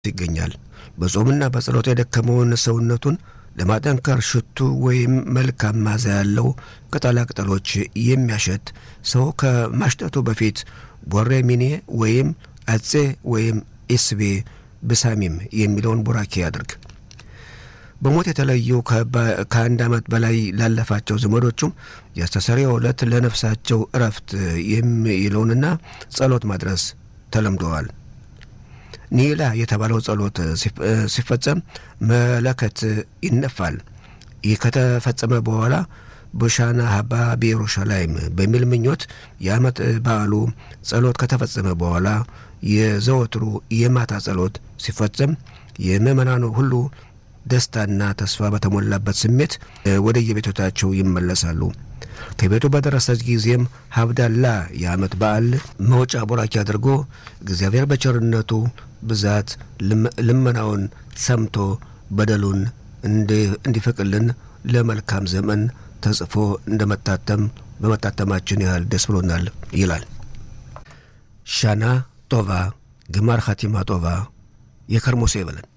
ይገኛል። በጾምና በጸሎት የደከመውን ሰውነቱን ለማጠንከር ሽቱ ወይም መልካም ማዛ ያለው ቅጠላቅጠሎች የሚያሸት ሰው ከማሽተቱ በፊት ቦሬ ሚኔ ወይም አጼ ወይም ኢስቤ ብሳሚም የሚለውን ቡራኬ ያድርግ። በሞት የተለዩ ከአንድ ዓመት በላይ ላለፋቸው ዘመዶቹም የአስተሰሪው ዕለት ለነፍሳቸው እረፍት የሚለውንና ጸሎት ማድረስ ተለምደዋል። ኒላ የተባለው ጸሎት ሲፈጸም መለከት ይነፋል። ይህ ከተፈጸመ በኋላ በሻና ሀባ በኢየሩሻላይም በሚል ምኞት የዓመት በዓሉ ጸሎት ከተፈጸመ በኋላ የዘወትሩ የማታ ጸሎት ሲፈጸም የምእመናኑ ሁሉ ደስታና ተስፋ በተሞላበት ስሜት ወደ የቤቶቻቸው ይመለሳሉ። ከቤቱ በደረሰች ጊዜም ሀብዳላ የዓመት በዓል መውጫ ቡራኪ አድርጎ እግዚአብሔር በቸርነቱ ብዛት ልመናውን ሰምቶ በደሉን እንዲፈቅልን ለመልካም ዘመን ተጽፎ እንደመታተም በመታተማችን ያህል ደስ ብሎናል ይላል። ሻና ጦቫ ግማር ኻቲማ ጦቫ የከርሞሴ ይበለን።